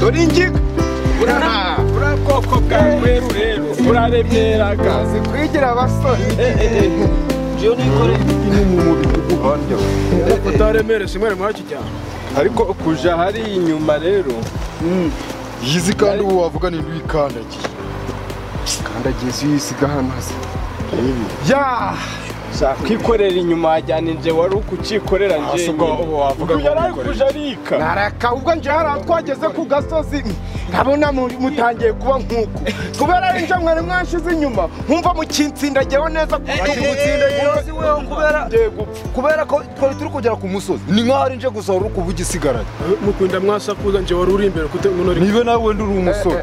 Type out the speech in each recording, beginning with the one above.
dore ingi uraha uriya bwoko bwa rweru rero urarebyeraga uzi kwigira abasore ibyo nikoreye ni mu mubiri uguhondyo utaremere simwe rimwe kijyana ariko kuja hari inyuma rero yizi kandi ubu wavuga ni ntibikandagiye kandagiye izo uyisiga hano hasi ya kwikorera inyuma wajyana inje wari ukukikorera Hasi ubwo ubu wavuga ngo yari ari wikorere. kuja arika naraka ubwo nje hari aho twageze ku gasozi nkabona muri- mutangiye kuba nk'uku kubera ari nje mwari mwanshize inyuma nkumva mukintsindagiyeho neza Uzi weho kubera- ngiye gupfa kubera ko twari turi kugera ku musozi ni nk'aho ari nje gusa wari ukuba igisigaranye mukunda mwasakuza nje wari uri imbere kute muno niba nawe wenda uri umusore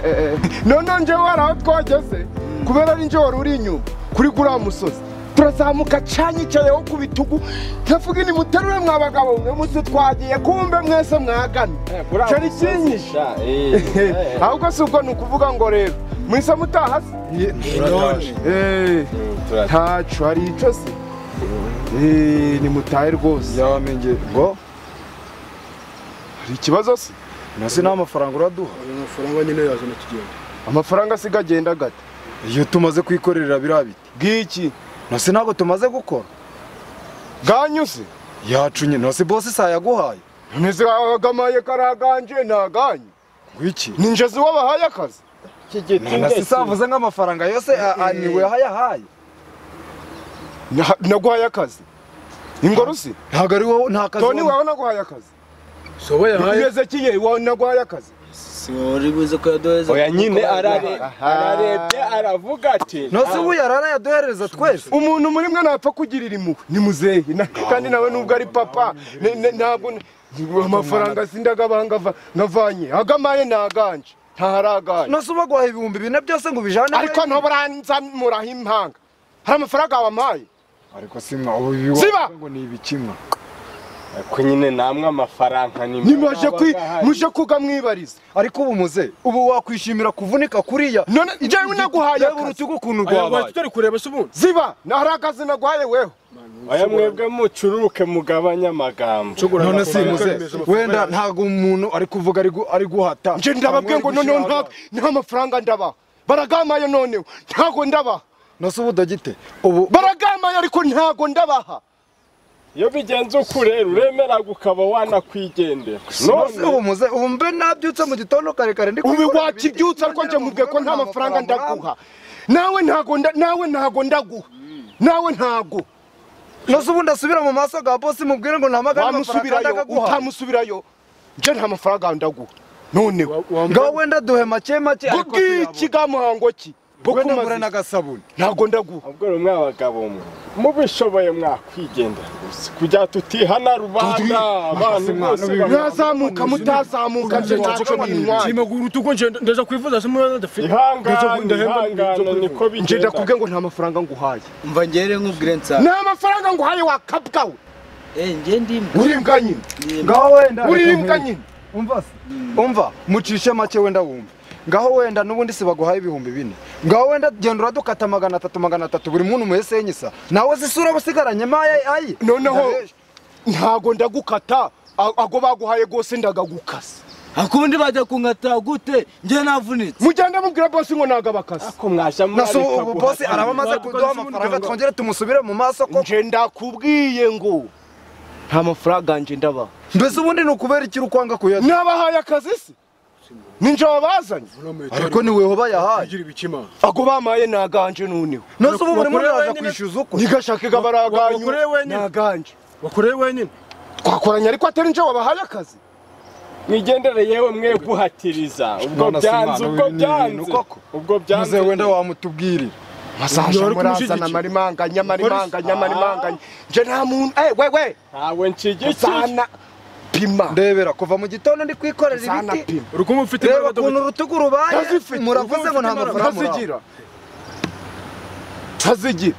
none nje hari aho twageze kubera ari nje wari uri inyuma kuri guriya musozi turazamuka canyicayeho ku bitugu ndavuga ini muterure mwa bagabo mwe muzi twagiye kumbe mwese mwagana cyari kinyisha ahubwo si ubwo ni ukuvuga ngo rero mwise mutahasi Eh, ntacu hari ico se Eh, nimutahe rwose yamenye ngo hari ikibazo se nasi nta mafaranga uraduha amafaranga nyine yazana kigenda amafaranga asiga agenda gata iyo tumaze kwikorera biriya biti bw'iki nasi ntabwo tumaze gukora bwanyuze yacunye nasi bose isaha yaguhaye ntizagamaye karaganje ntaganye ngwiki ninjezi wabahaye akazi nasi savuze nk'amafaranga yose a- a- ni we yahaye Na- naguhaye akazi ingorusi ntabwo ari wowe nta kazi toni wabona. wawe naguhaye akazi sobo yahaye yezekiye wawe naguhaye akazi siwari buze ko yaduheze oya nyine arare- Aha. ararebye aravuga ati nasi ubu yarara yaduhereza twese umuntu muri mwe ntapfa kugirira impuhwe ni muzehe Na- kandi nawe nubwo ari papa ne- ne- ntabwo amafaranga sindagabanga nkavanye agamaye ntaganje ntaharaganje nasi uba guhaha ibihumbi bine byose ngo ubijane ariko ntuburanzamuraho impanga hari amafaranga wampaye ariko si mwa ubu ibi wavuga Siba! ngo ni ibikimwa ko nyine namwe amafaranga ni mwe nimaje kwi- muje kugamwibariza ariko ubu muze ubu wakwishimira kuvunika kuriya none njyewe naguhaye reba akazi urutugu ukuntu Aya, rwabaye turi kureba se ubundi ziba hari akazi naguhaye weho aya mwebwe mucuruke mugabanye amagambo none si muze wenda ntabwo umuntu ari kuvuga ari gu- ari guhata nje ndababwiye ngo noneho nta nta mafaranga ndabaha baragamaye noneho ntago ndabaha nose ubu dogite ubu baragamaye ariko ntago ndabaha iyo bigenze uko rero uremeraga ukaba wanakwigendera nose ubu muze ubu mbe nabyutse mu gitondo kare kare ndi ubu gukora ibiti, wakibyutsa ariko nje mubwiye ko nta mafaranga ndaguha nawe ntago nda- nawe ntago ndaguha nawe ntago nose ubu ndasubira mu maso ga bosi mubwire ngo ntamagare amafaranga kandi wamusubirayo akaguha utamusubirayo nje nta mafaranga ndaguha noneho ngaho wenda duhe make make ariko bw'iki ga muhango ki bwo wenda mbure kumaza n'agasabuni ntago ndaguha ubwo rero mwa bagabo mwe mubishoboye mwakwigendera gusa kugira tutihana rubanda abantu bose mwazamuka mutazamuka nje ntacyo bintwaye utuko ndaza kwivuza se mwana adafite ihangane ihangane niko nje bigenda ndakubwiye ngo nta mafaranga nguhaye umva ngere nk'ubwire nsanga nta mafaranga nguhaye wakabwawe eh nge ndimwe uri imbwa nyine ngaho wenda uri reka imbwa nkwereke. nyine umva se umva mucishe make wenda wumve ngaho wenda n'ubundi si baguhaye ibihumbi bine ngaho wenda genda uradukata magana atatu magana atatu buri muntu umuhese yenyisa nawe zisura usigaranye maye ayi noneho ntago ndagukata a- ago baguhaye gose ndagagukasa akubundi bajya kunkata gute nge navunitse mugende mubwira bose ngo ntago abakasa ko mwajya nasi ubu ubu mwareka bose araba amaze kuduha amafaranga twongere tumusubire mu maso ko nje ndakubwiye ngo nta mafaranga nje ndabaha mbese ubundi ni ukubera ikiri ukwanga kuyaduha nabahaye akazi se ninje wabazanye ariko ni weho bayahaye ago bamaye naganje noneho nasi ubu buri muntu Wakoreye yaza wenyine? kwishyuza ukwe nigashakega baraganyu wakoreye wenyine? naganje wakoreye wenyine twakoranye ariko atari nje wabahaye akazi mwigendere yewe mwe guhatiriza ubwo None se byanze Imana, ubwo ibi ni ibintu byanze koko? ubwo maze byanze wenda wamutubwirira masaje Bari murazana kumushyigikira. amarimanganya amarimanganya amarimanganya nje nta muntu eh wewe ntawe nshyigikiye zana pima ndebera kuva mu gitondo ndi kwikorera zana ibiti pima uri kumva ufite reba ukuntu urutugu rubaye Ndazifite. muravuze ngo nta mafaranga muraha ntazigira ntazigira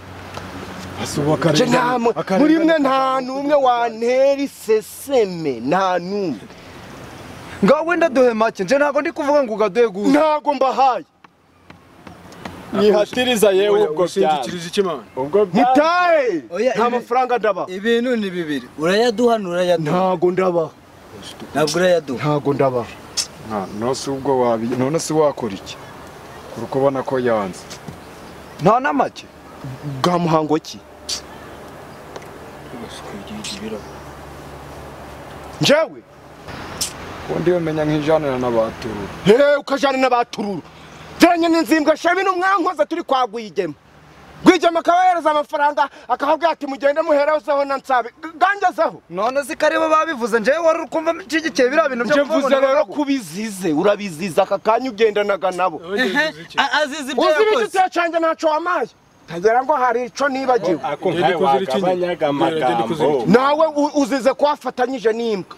nje nta mu- muri mwe nta n'umwe wantera iseseme nta n'umwe ngaho wenda duhe make nje ntabwo ndi kuvuga ngo ugaduhe gusa ntago mbahaye mwihatiriza yewe ubwo byanze ushingikiriza iki mana ubwo byanze mutahe Oya, nta ibi- mafaranga ndabaha ibintu ni bibiri urayaduha nturayaduha ntago ndabaha ntabwo urayaduha ntago ndabaha none se ubwo wabi none se wakora iki kuri kubona ko yanze nta na make bwa muhango ki njyewe ubundi yomenya nk'ijanira n'abaturura hehe ukajyana n'abatururu dore nyine nzimbwa shabi n'umwankoza turi kwa rwigema rwigema akaba yereza amafaranga akahabwira ati mugende muherezeho na nsabe gangezeho none se kareba babivuze njyewe wari uri kumva nshyigikiye biriya bintu byo njye mvuze rero kuvuga kubizize urabiziza aka kanya ugendanaga nabo azize ibyo uzi ibiki yakoze utacanye ntacyo wamaye ntagira ngo hari ico nibagiwe ako Ngende nkawe kuzira ikinya. wagabanyaga Ngende kuzira amagambo ikinya. nawe u- uzize ko wafatanyije n'imbwa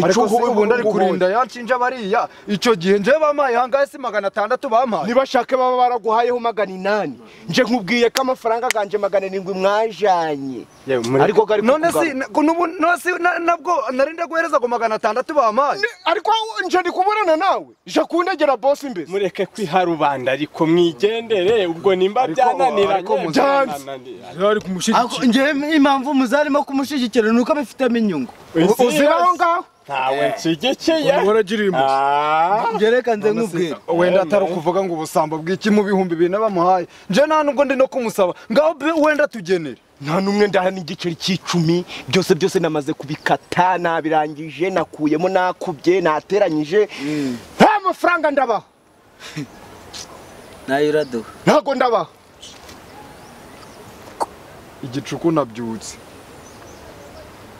ariko Nico se ubu- ubundi ari ubu- kurinda yanshinja bariya icyo gihe njyewe bamaye ahangahe si magana atandatu bampaye nibashake baba baraguhayeho magana inani nje nkubwiye ko amafaranga ganje magana arindwi mwajanye Yewe, muri- ariko gari none kukugarura. si na- ko n'ubu- none si na- nabwo narinda guhereza ngo magana atandatu bampaye Ni- ariko nje ndi kuburana nawe je kundegera boss imbere mureke kwiharubanda ariko mwigendere ubwo nimba Ariko- byananiranye ariko muzananiranye. byananiranye. Ari kumushyigikira. njyewe impamvu muzarimo kumushyigikira ni uko abifitemo inyungu U- uzira aho ngaho ntawe nshyigikiye Waragiriye impuhwe. Ah, byerekanze nk'ubwira wenda atari ukuvuga ngo ubusambo bw'iki mu bihumbi bine bamuhaye njyewe nta nubwo ndi no kumusaba ngaho be- wenda tugenere nta n'umwe ndahana igiceri cy'icumi byose byose namaze kubikata nabirangije nakuyemo nakubye nateranyije nta mafaranga ndabaha nayo iraduha ntago ndabaha igicuku nabyutse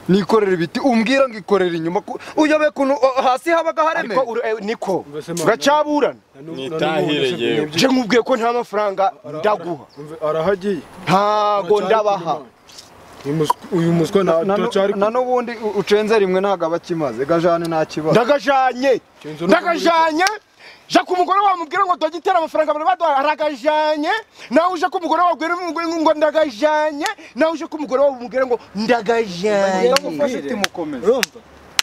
nikorera ibiti umbwira ngo ikorera inyuma ku- uyobe kuntu o- hasi habaga ariko haremeye uru- eh, niko Mbese ma- turacaburana Na n'ubu- na n'ubu nitahire ndashaka- yewe je nkubwiye ko nta mafaranga ndaguha Umve, Arahagiye. ntago Aracyari ndabaha kumenya. Uyu mus- Uyu muswa Na- na- turacyari na n'ubundi u- ucenze rimwe ntabwo aba akimaze gajane nta kibazo ndagajanye Kenzo ni ndagajanye ja ku mugore wamubwira ngo dogiteri amafaranga bari baduha aragajanye nawe uje ku mugore wabwira umugore ngo ndagajanye nawe uje ku mugore wamubwira ngo ndagajanye ndagufashe iti mukomeze urumva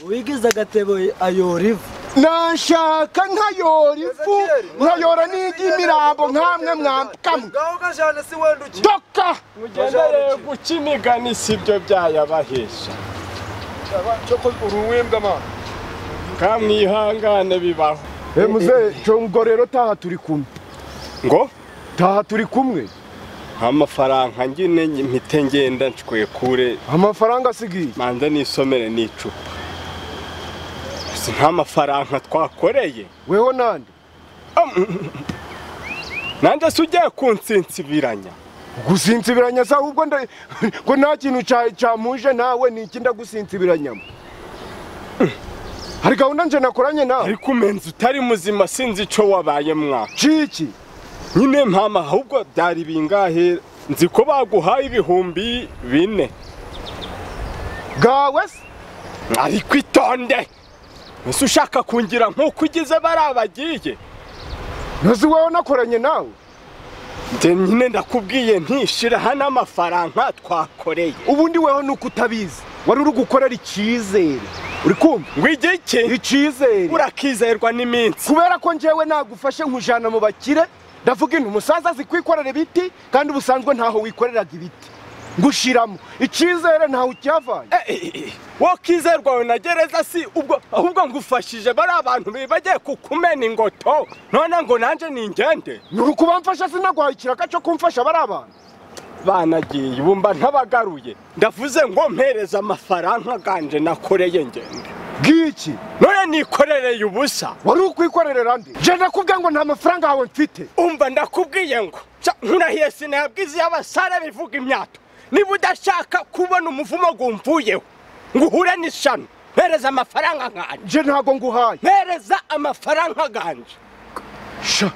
uwigize agatebo ayora ivu nashaka nkayora ifu nkayora n'iy'imirambo nkamwe mwamkamwe ngaho gajane si wenda uki doka mugendere guca imigani si byo byayabahesha kamwihangane bibaho he muzehe ubwo rero taha turi kumwe ngo taha turi kumwe nta mafaranga ngine mpite ngenda nshwekure amafaranga asigaye manza nisomere n'icupa si nta mafaranga twakoreye weho nande nanjye se ugiye kunsinsibiranya gusinsibiranya se ahubwo nda- ngo nta kintu cya- cyamuje nawe ni iki ndagusinsibiranyamo hari gahunda nje nakoranye nawe ariko umenzi utari muzima sinzi ico wabaye mwaka ciki nyine mpama ahubwo byari bingahe nzi ko baguhaye ibihumbi bine bwawe se ariko itonde ese ushaka kungira nk'uko ugize bariya bagiye ntuzi wowe nakoranye nawe njye nyine ndakubwiye ntishyiraho n'amafaranga twakoreye ubundi weho ni uko utabizi wari uri gukorera icyizere uri kumva ngo igiki icyizere urakizerwa n'iminsi kubera ko njyewe nagufashe nkujana mu bakire ndavuga intu umusaza azi kwikorera ibiti kandi ubusanzwe ntaho wikoreraga ibiti ngushiramo icyizere ntawe ukiyavanye wowe kizerwa wawe na gereza si ubwo ahubwo ngufashije bari abantu bagiye kukumena ingoto none ngo nanjye ningende ni ukuba mfasha sinaguhaye ikiraka cyo kumfasha bari abantu banagiye bumva ntabagaruye ndavuze ngo mpereze amafaranga ganje nakoreye ngende bw'iki none nikorereye ubusa wari ukwikorerera ndi je ndakubwira ngo nta mafaranga yawe mfite umva ndakubwiye ngo ca- nkurahiye sinabwize y'abasara bivuga imyato niba udashaka kubona umuvumo gumvuyeho ngo uhure n'ishano mpereza amafaranga nkanje je ntago nguhaye mpereza amafaranga ganje sha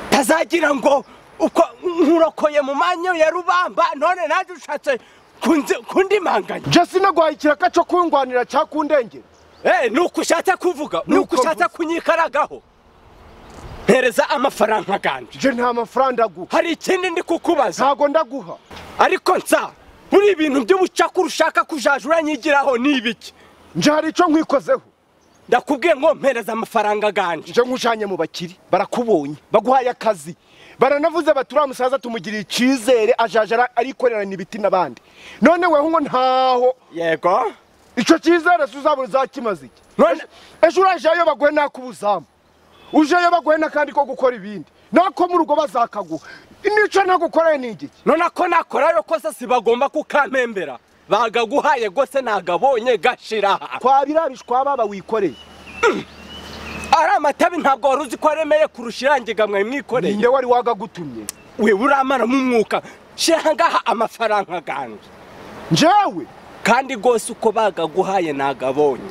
tazagira ngo uko nkurokoye mu manyo ya rubamba none nanjye ushatse kunzi- kundimanganya je sinaguhaye ikiraka cyo kungwanira cyakundengera eh ni uko ushatse kuvuga ni uko Nuko ushatse kunyikaragaho mpereza amafaranga ganje je nta mafaranga ndaguha hari ikindi ndi kukubaza ntago ndaguha ariko nsa buri bintu by'ubucakura ushaka kujaja uranyigiraho ni ibiki nje hari icyo nkwikozeho ndakubwiye ngo mpereza amafaranga ganje nje nkujanye mu bakiri barakubonye baguhaye akazi baranavuze bati uriya musaza tumugiriye icyizere ajaja ara- arikorerana ibiti n'abandi none weho ngo ntaho yego icyo cyizere uzabona uzakimaze iki None- ejo urajeyo baguhe n'akubuzamu ujeyo baguhe n'akandi ko gukora ibindi nako mu rugo bazakaguha n'icyo nagukoreye ni igiki none ko nakorayo kose si bagomba kukampembera bagaguhaye gose nagabonye gashira twabirabishwa baba wikoreye ari amatabi ntabwo wari uzi ko aremeye kurusha irangiga mwe mwikoreye ninde wari wagagutumye we uramaramo umwuka shira ngaha amafaranga gange njyewe kandi rwose uko bagaguhaye nagabonye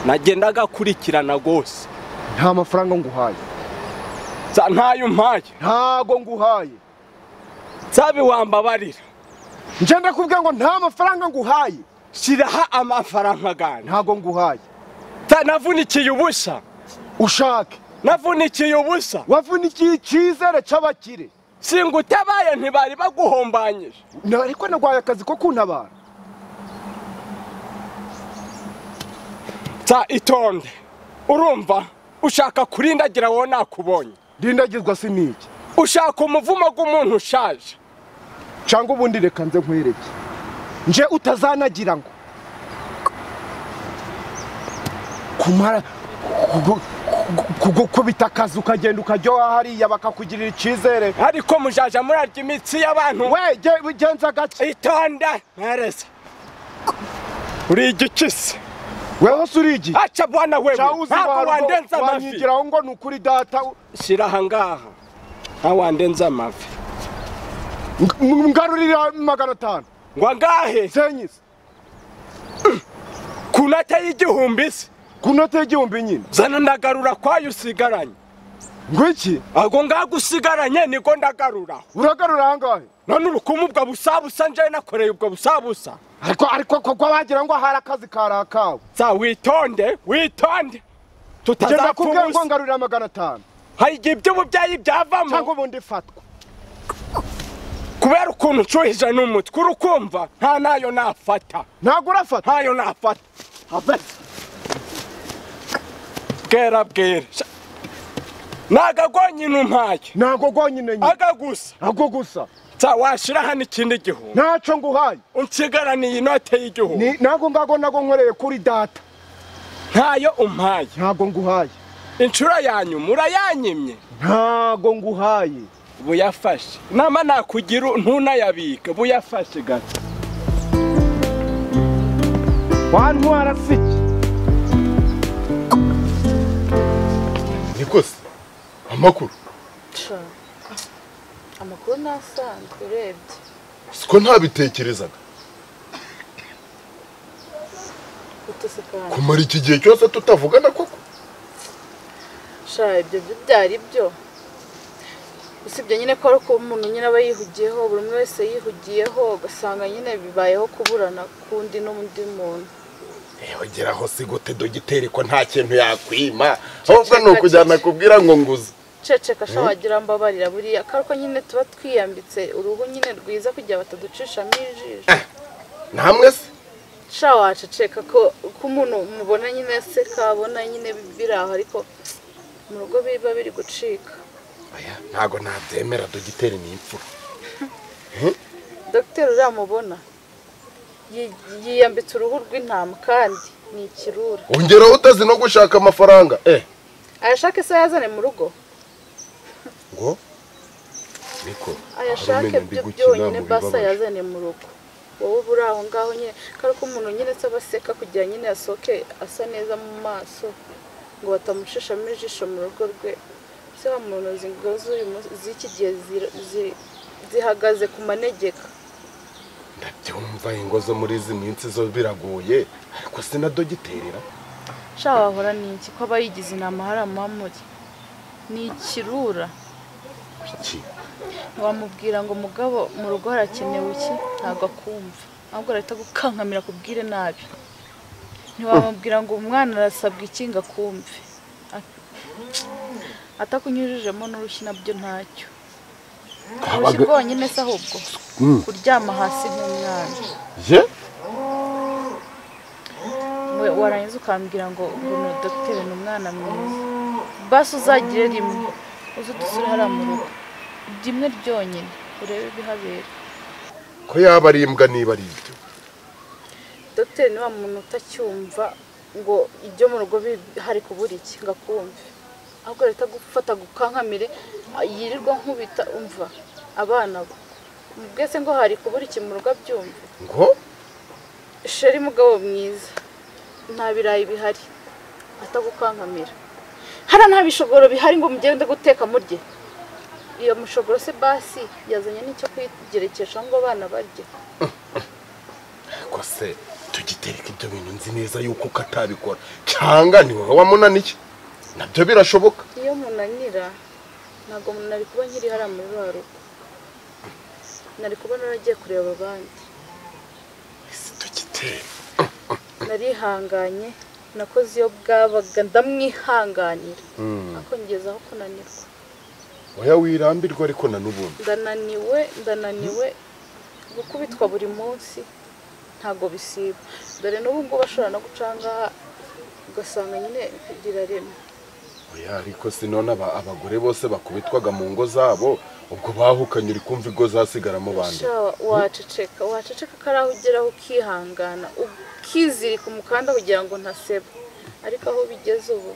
nagendaga akurikirana rwose nta mafaranga nguhaye nsa ntayo umpaye ntago nguhaye nsabi wambabarira njye ndakubwira ngo nta mafaranga nguhaye shiraho amafaranga gange ntago nguhaye nsa navunikiye ubusa ushake navunikiye ubusa wavunikiye icyizere cy'abakire singutabaye ntibari baguhombanyije Na- ariko nagwaye akazi ko kuntabara nsa itonde urumva ushaka kurindagira wowe nakubonye ndindagizwa si n'iki ushaka umuvumo w'umuntu ushaje cyangwa ubundi reka nze nkwereke nje utazanagira ngo kumara kugu- kugu- kugukubita akazi ukagenda ukajya hariya bakakugirira icyizere ariko mujaja murarya imitsi y'abantu we ge- genza gake itonde mpereza uri igikisi weho se urigi aca bwana wewe ntabwo wandenza amavi wanyigiraho ngo ni ukuri data shyira aha ngaha ntawe wandenza amavi ng- ngarurira magana atanu ngo angahe senyisi ku note y'igihumbi se ku note y'igihumbi nyine zana ndagarura kwayo usigaranye ngo iki ahubwo ngaho usigaranye niko ndagaruraho uragarura ahangahe none uri kumubuga busabusa njyewe nakoreye ubwo busabusa ariko ariko koko bagira ngo hari akazi karakawe za witonde witonde genda kubwira tutazapfa ngo ubusa ngarurira magana atanu hari igihe iby'ububyeyi byavamo cyangwa ubundi fatwa kubera ukuntu nshuhije n'umutwe uri kumva nta nayo nafata ntabwo urafata ntayo nafata afata bwera bwera Sha- ni agagonyine umpaye ntabwo rwonyine nyine agagusa ntabwo gusa nsa washira hano ikindi gihumbi ntacyo nguhaye unsigaraniye inote y'igihumbi Ni- ntabwo ngago nago nkoreye kuri data ntayo umpaye ntabwo nguhaye inshuro ya nyuma urayanyimye ntabwo nguhaye buyafashe nama nakugira ntunayabike buyafashe gato wantwara si iki niko se amakuru Sha, amakuru ntasanzwe urebye siko ntabitekerezaga utusekana kumara iki gihe cyose tutavugana koko sha ibyo byo byari byo usibye nyine ko ari uko umuntu nyine aba yihugiyeho buri umwe wese yihugiyeho ugasanga nyine bibayeho kuburana k'undi n'undi muntu ogeraho si gute dogiteri ko nta kintu yakwima ahubwo ni ukujyana kubwira ngo nguze ceceka sha wagira mbabarira buriya ko ari uko nyine tuba twiyambitse uruhu nyine rwiza kugira bataducishamo ijisho namwe se sha waceceka ko ko umuntu mubona nyine aseka abona nyine biri aho ariko mu rugo biba biri gucika oya ntago nabyemera dogiteri ni imfura dogiteri uriya mubona yi- yiyambitse uruhu rw'intama kandi ni ikirura ongeraho utazi no gushaka amafaranga eh ayashake se yazane mu rugo ngo niko ayashake byo byonyine basi ayazane mu rugo wowe uba uri aho ngaho nyine kandi ko umuntu nyine se aba aseka kugira nyine asohoke asa neza mu maso ngo batamushishamo ijisho mu rugo rwe se wa muntu izi ngo z'uyu munsi- z'iki gihe zira- zi- zihagaze ku manegeka ndabyumva ingo zo muri izi minsi zo biragoye ariko si na dogiteri ra sha wahora ni iki ko abayigize inama hari amamuri ni ikirura iki wamubwira ngo mugabo mu rugo harakenewe iki ntabwo akumva ahubwo arahita gukankamira akubwire nabi ntiwamubwira ngo umwana arasabwa iki ngo akumve At- atakunyujijemo n'urushyi nabyo ntacyo urushyi rwonyine se ahubwo kuryama hasi nk'umwana ye we warangiza ukambwira ngo uno dogiteri ni umwana mwiza basi uzagire rimwe uze udusure hariya mu rugo rimwe ryonyine urebe ibihabera ko yaba ari imbwa niba ari ibyo dogiteri ni wa muntu utacyumva ngo ibyo mu rugo bi- hari kubura iki ngo akumve ahubwo leta gufata gukankamire ah, yirirwa nkubita umva abana bo mbwese ngo hari kubura iki mu rugo abyumva ngo sheri mugabo mwiza nta birayi bihari atagukankamira hariya nta bishogoro bihari ngo mugende guteka murye iyo mushogoro se basi yazanye n'icyo kwigerekesha ngo abana barye ko se tugitereka ibyo bintu nzi neza yuko ukatabikora cyangwa ni wowe wamunaniye nabyo birashoboka iyo munanira ntabwo nari kuba nkiri hariya muri ba rugo nari kuba naragiye kureba abandi tugitera narihanganye nakoze iyo bwabaga ndamwihanganira akongezaho kunanirwa oya wirambirwa ariko na n'ubundi ndananiwe ndananiwe gukubitwa buri munsi ntabwo bisiba dore n'ubu ngubu ashobora no guca aha ngaha ugasanga nyine rirarema oya ariko si none aba- abagore bose bakubitwaga mu ngo zabo ubwo bahukanye uri kumva ingo zasigaramo bande Sha, waceceka waceceka kari aho ugeraho ukihangana ukizirika umukanda kugira ngo ntaseba ariko aho bigeze ubu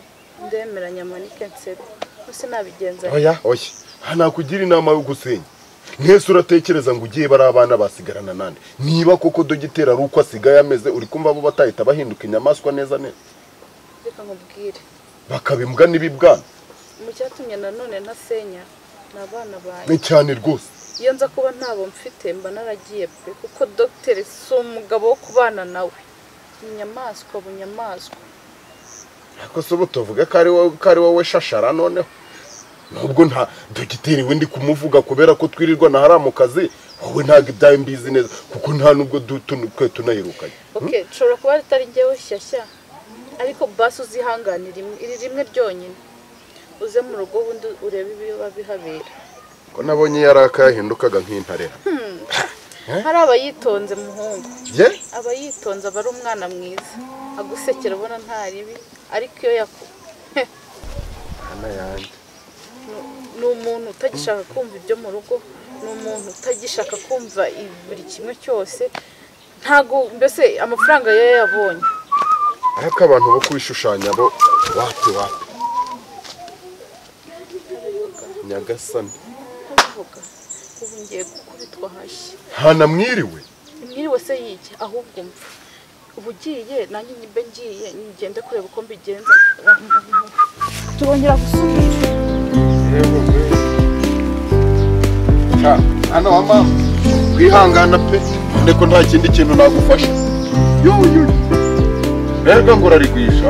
ndemeranya amanike nseba ese nabigenza nte? oya oya aha nakugira inama yo gusenya mwese uratekereza ngo ugiye bari abana basigarana nande niba koko dogiteri ari uko asigaye ameze uri kumva bo batahita bahinduka inyamaswa neza neza reka nkubwire bakaba imbwa n'ibibwana mu cyatumye nanone ntasenya ni abana banjye ni cyane rwose iyo nza kuba ntabo mfite mba naragiye pe kuko dogiteri si umugabo wo kubana nawe ni inyamaswa bunyamaswa ariko se ubu tuvuge ko ari wowe ko ari wowe shashara noneho nubwo nta dogiteri we ndi kumuvuga kubera ko twirirwa na hariya mu kazi wowe ntabwo ibyawe mbizi neza kuko nta nubwo du- tun- twe tunayirukanye ok nshobora kuba ritari njyewe shyashya ariko basi uzihanganira imwe- iri rimwe ryonyine uze mu rugo ubundi urebe ibiba bihabera ko nabonye yaraka yahindukaga nk'intarera hari abayitonze muhungu ye aba yitonze aba ari umwana mwiza agusekera ubona nta ribi ariko iyo yaku Heh, hana yanjye ni- ni umuntu utagishaka kumva ibyo mu rugo ni umuntu utagishaka kumva i- buri kimwe cyose ntago mbese amafaranga yo yabonye ariko abantu bo kwishushanya bo wapi wapi nyagasani avuga ubu ngiye gukubitwa hashya hana mwiriwe mwiriwe se yijye ahubwo umva uba ugiye nanjye nyimbe ngiye ngende kureba uko mbigenza turongera gusubira Sha, hano wa mama wihangana pe none ko nta kindi kintu nagufasha yuyuyu erega ngo urarigwisha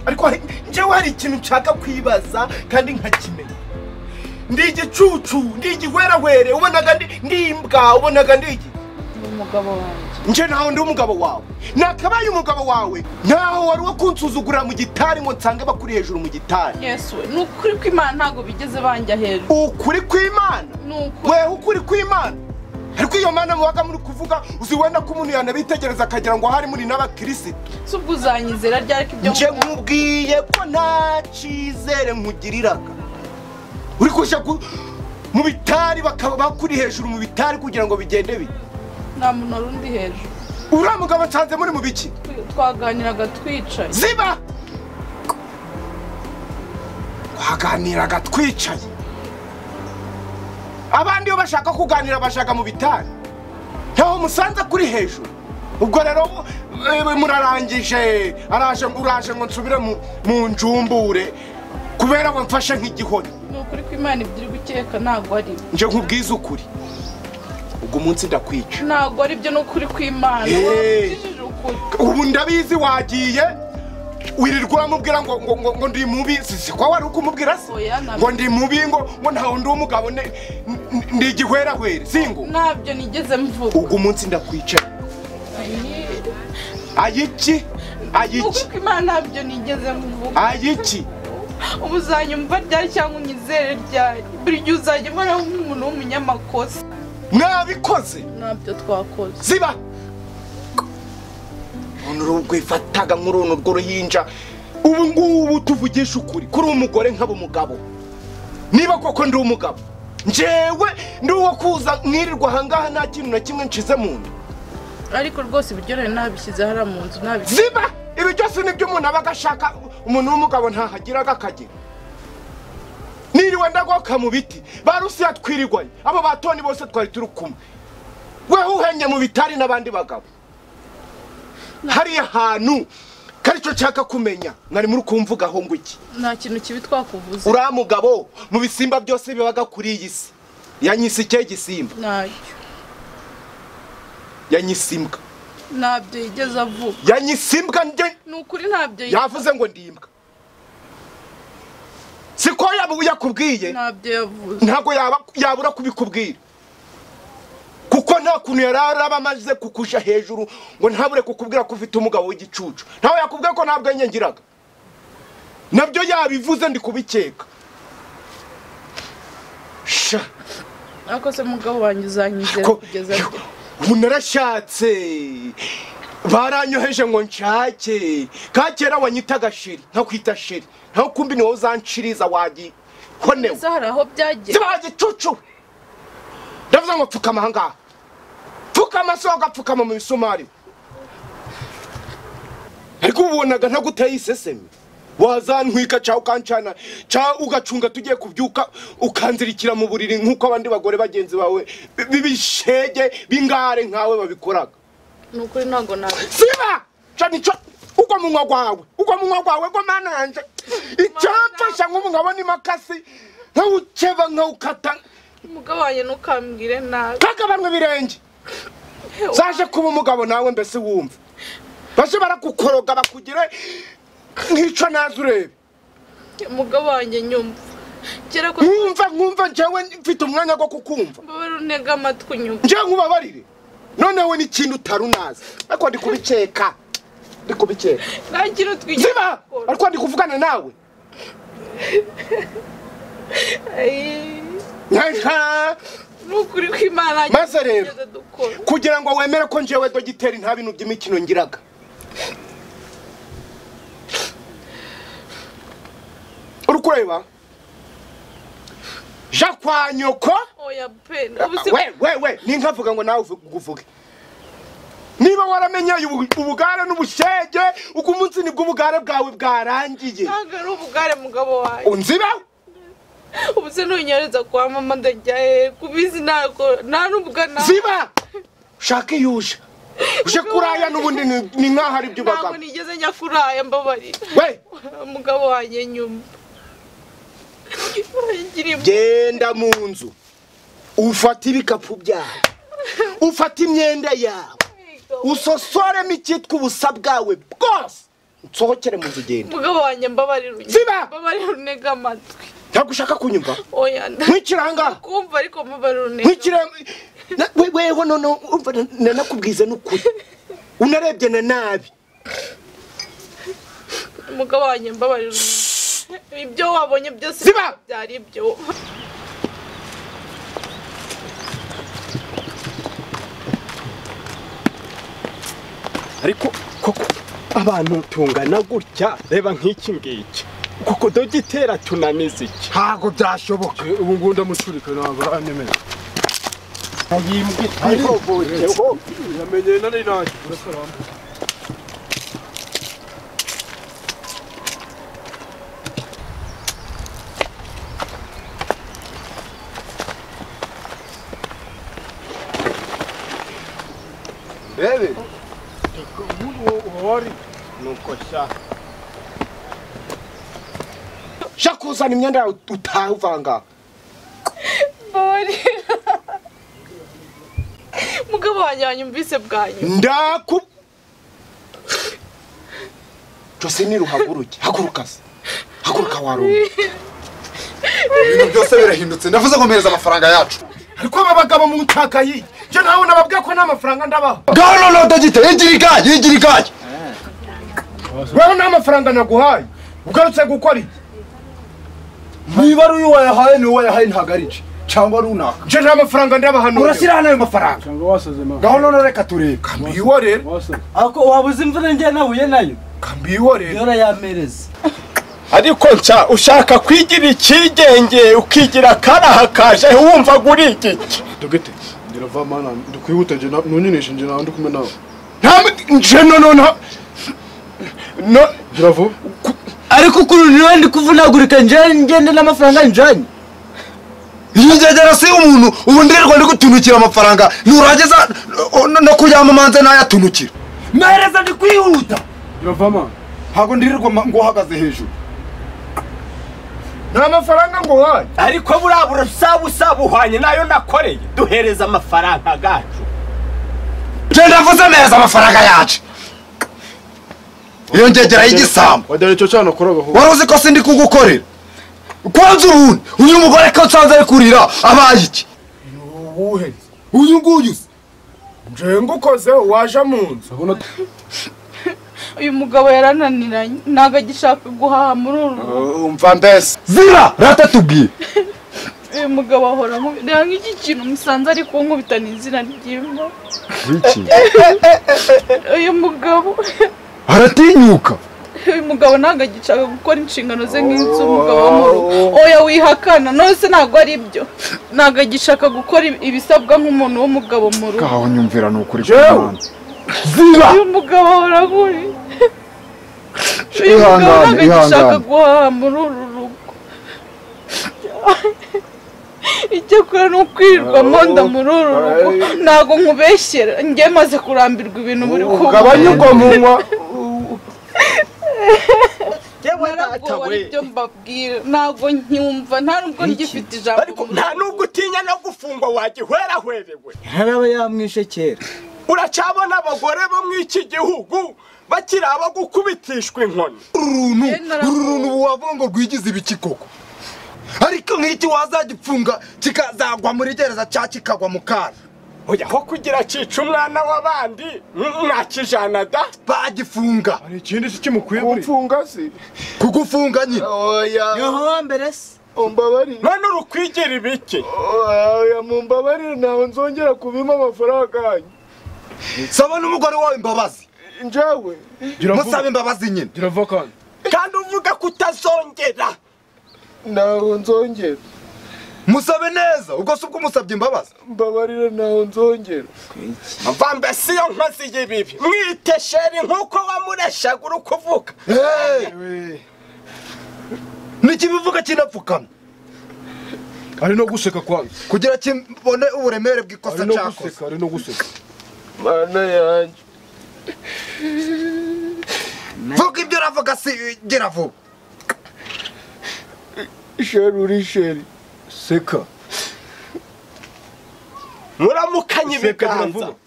ariko hari- njyewe hari ikintu nshaka kwibaza kandi nkakimenya ndi igicucu ndi igihwerahwere ubonaga ndi- ndi imbwa ubonaga ndi iki ni umugabo wanjye nje ntaho ndi umugabo wawe nakabaye umugabo wawe ntaho wari wo kunsuzugurira mu gitari ngo nsange bakuri hejuru mu gitari yesu ni ukuri ko imana ntabwo bigeze banjya hejuru ukuri kw'imana ni ukuri weho ukuri kw'imana ariko iyo mana mubaga muri kuvuga uzi wenda ko umuntu yanabitegereza akagira ngo hari muri n'abakirisitu si ubwo uzanyizera ryari ko ibyo nje nkubwiye ko nta cyizere nkugiriraga uri kujya ku- mu bitari bakaba bakuri hejuru mu bitari kugira ngo bigende bite nta muntu wari undi hejuru uriya mugabo nsanze muri mu biki twaganiraga twicaye ziba twaganiraga twicaye abandi iyo bashaka kuganira bashaka mu bitari ntaho musanze kuri hejuru ubwo rero eh, murarangije araje ngo uraje ngo nsubire mu- mu njumbure kubera ngo mfashe nk'igihori ni ukuri ko imana ibyo iri gukeka ntabwo ari byo nje nkubwize ukuri ubwo umunsi ndakwica ntabwo ari byo ni ukuri ko imana Hey. wabujijije ukuri ubu ndabizi wagiye wirirwa uramubwira ngo ngo ngo ngo ndi mubi si si ko wari kumubwira se Oya, ntabwo. ngo ndi mubi ngo ngo ntawe ndi umugabo ne- n- n- ndi igihwerahwere singo ntabyo nigeze mvuga ubwo umunsi ndakwicara ayiki ni ukuri ayiki ko imana ntabyo nigeze mvuga ayiki ubu uzanyumva ryari cyangwa unyizere ryari buri gihe uzajya uhoraho nk'umuntu w'umunyamakosa nabikoze ntabyo twakoze ziba umuntu rwifataga muri runo rw'uruhinja ubu ngubu tuvugisha ukuri kuri umugore nkaba umugabo niba koko ndi umugabo njyewe ndi uwo kuza mwirirwa ahangaha nta kintu na kimwe nshize mu nda ariko rwose ibiryo rero nabishyize hariya mu nzu nabishyize ziba ibi byose nibyo umuntu aba agashaka umuntu w'umugabo ntahagiraga akagira niriwe ndagoka mu biti ba rusiya twirirwaye abo batoni bose twari turi kumwe wewe uhenye mu bitari n'abandi bagabo hariya hantu kari cyo nshaka kumenya mwari muri kumvugaho ngo iki nta kintu kibi twakuvuze uriya mugabo mu bisimba byose bibaga kuri iyi si yanyise ikihe gisimba ntacyo yanyise imbwa ntabyo yigeze avuga yanyise imbwa nde ni ukuri ntabyo yigeze yavuze ngo ndi imbwa siko yaba yakubwiye ntabyo yavuze ntabwo yaba- yabura kubikubwira kuko nta kuntu yari araba amaze kukuja hejuru ngo ntabure kukubwira ko ufite umugabo w'igicucu ntawe yakubwiye ko nta bwenge ngiraga nabyo yabivuze ndi kubikeka sha ariko se mugabo wanjye uzanyizera ko kugeza yo, ubu narashatse baranyoheje ngo nshake ka kera wanyitaga sheri nkakwita sheri naho kumbi ni wowe uzanshiriza wagihonewe ese hari aho byagiye ziba igicucu ndavuze ngo pfukama ahangaha pfukama si ugapfukama mu bisumari ariko ubu ubonaga ntaguteye iseseme wazantwika cyangwa ukancana cyangwa ugacunga tugiye kubyuka ukanzirikira mu buriri nk'uko abandi bagore bagenzi bawe b- b'ibishege b'ingare nkawe babikoraga ni ukuri ntabwo nabyo siba ca nico ugwa munwa gwawe ugwa munwa gwawe gwa mana yanje icyamfasha nk'umugabo n'imakasi nkawuceba nkawukata umugabo wanjye ntukambwire nabi kagabanwa ibirenge zaje kuba umugabo nawe mbese wumva baje barakukoroga bakugire nk'ico nazi urebe umugabo wanjye nyumva kera ko nkumva nkumva njyewe mfite umwanya go kukumva mbabara untega amatwi unyumva njyewe nkubabarire noneho n'ikintu utari unazi ariko ndi kubikeka ndi kubikeka nta kintu twigeze ziba gukora ariko ndi kuvugana nawe Ayii, Nka- nka- ni ukuri ko imana nta Maze kintu rero. twigeze dukora kugira ngo wemere ko njyewe dogiteri nta bintu by'imikino ngiraga uri kureba ja kwa nyoko oya pe ubu si we we we ninkavuga ngo nawe uvuge- uvuge niba waramenye ubu- ubugare n'ubushege uko umunsi nibwo ubugare bwawe bwarangiye ntabwo ari ubugare mugabo wanjye unzibaho ubu se ntunyereza kwa mama ndajya he kubizi ntabwo nta n'ubugana ziba ushake iyo uje uje kuraya n'ubundi ni- ni nk'aho ari byo ntabwo ubagamo nigeze njya kuraya mbabarira we umugabo wanjye nyuma Yangiriye mu- genda mu nzu ufate ibikapu byawe ufate imyenda yawe usosoremo icyitwa ubusa bwawe bwose nsohokere mu nzu genda umugabo wanjye mbabarira unyumve. Ziba! mbabarira untega amatwi ntabwo ushaka kunyumva oya nda- nkwikira ahangaha kumva ariko mbabarira untega nkwikira na- we- weho noneho umva na- nanakubwize n'ukuri unarebye na nabi umugabo wanjye mbabarira unyumve. ibyo wabonye byose Ziba! byari ibyo ariko koko abantu tungana gutya reba nk'iki ngiki kuko dogiteri atunaniza iki ntabwo byashoboka ubu ngubu ndamuturika ntabwo aranyemeje yamenye nari ntacyo urasaramba bebe jya kuzana imyenda yawe utahe uvanga mbabarira umugabo wanjye wanyumvise bwa nyuma ndaku josine ruhaguruke haguruka se haguruka warumwe ibintu byose birahindutse ndavuze ngo mpereza amafaranga yacu ariko aba bagabo mu ntaka yiyi njye nawe nababwiye ko nta mafaranga ndabaha ngaho noneho dogite yigira ikanya yigira ikanya weho nta mafaranga naguhaye ugarutse gukora iki niba ari uyu wayahaye ni uwo yahaye ntabwo ari nce cyangwa runaka nje nta mafaranga ndabahanura urashyiraho n'ayo mafaranga cyangwa wasaze mama ngaho none reka turebe kambiyo rero wasaze ako wabuze imvura njye nahuye nayo kambiyo rero yora yamereza ariko nca ushaka kwigira icyigenge ukigira akaraha kaje wumva guri igiki dogete ndirava mana ndikwihuta nje nunyinishe nje nawe ndi kumwe nawe nta nje no no no no gira vuba ariko ukuntu niwe ndi kuvunagurika njye ngende n'amafaranga njyanye iyi ngegera si umuntu ubu ndirirwa ndi gutunukira amafaranga nurangiza uh, no- no kuyamamaze nayatunukira mereza ndi kwihuta girava mana ntabwo ndirirwa ma- ngo uhagaze hejuru nta mafaranga nguhaye ariko buriya burasaba usaba uhwanye nayo nakoreye duhereza amafaranga gacu genda mvuze neza amafaranga yacu iyo ngegera y'igisambo wadare cyo cyane akora gahoro wari uzi ko sindi kugukorera kwanza urundi uyu mugore ko nsanze ari kurira abaye iki uwuheze uyu nguyu se nje ngukozeho waje mu nzu uyu mugabo yarananiranye ntabwo agishaka guhaha muri uru rugo umva mbese zira rata tubwiye uyu mugabo ahora nkubi- reba nk'iki kintu musanze ari kunkubita ni izina ry'imbo uyu mugabo aratinyuka uyu mugabo ntabwo agishaka gukora inshingano ze nk'iz'umugabo wo mu rugo oya wihakana none se ntabwo ari byo ntabwo agishaka gukora ibisabwa nk'umuntu w'umugabo mu rugo ngaho nyumvira ni ukuri uyu mugabo ahora nkuri uyu mugabo Ihangane, ntabwo agishaka ihangane. guhaha muri uru rugo icyo akora ni ukwirirwa monda muri uru rugo ntabwo nkubeshyera njye maze kurambirwa ibintu buri gabanya ubwo munywa ntabwo ari byo mbabwira ntabwo nkumva nta nubwo ngifite ijambo ariko nta nubwo utinya no gufungwa wagihwerahwerewe ntaraba yamwishe kera uracabona abagore bo mu iki gihugu bakiri abo gukubitishwa inkoni uruntu Eh, narabonye. uru runtu ubu wavuga ngo rwigize ibiki koko ariko nk'iki wazagipfunga kikazagwa muri gereza cyangwa kikagwa mu kara oya aho kugira cica umwana w'abandi mm, mwakijana da bagifunga hari ikindi se kimukwiye buri umfunga se kugufunga nyine oya niho wa mbere se umbabarire none urukwigira ibiki oya mumbabarire ntawe nzongera kubima amafaranga yanyu saba n'umugore wawe imbabazi njyewe gira musabe vuba imbabazi nyine gira vuba kandi kandi uvuga ko utazongera ntawe nzongera musabe neza ubwo si ubwo umusabye imbabazi mbabarire ntawe nzongera mva mbese iyo nkozi y'ibibi mwite sheri nk'uko wamureshaga uri kuvuga Hey! n'ikibivuga kinapfukamye hari no guseka kwanza kugira kibone uburemere bw'ikosa hari no cyakoze guseka hari no guseka mana yanjye vuga ibyo uravuga si gera vuba sheri uri sheri seka muramukanye seka gira ibiganza vuba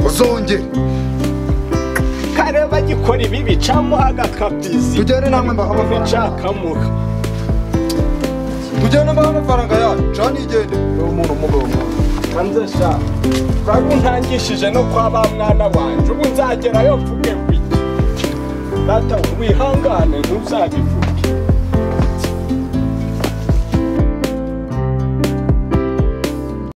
uzongere kare bagikora ibibi camuha agakabyizi tugende namwe mbaha amafaranga bicakamuha tugende mbaha amafaranga yacu cani igende hanze sha urabona untangishije no kwa ba mwana wanjye ubu nzagerayo mvuge ngo iki data wihangane ntuzabivuge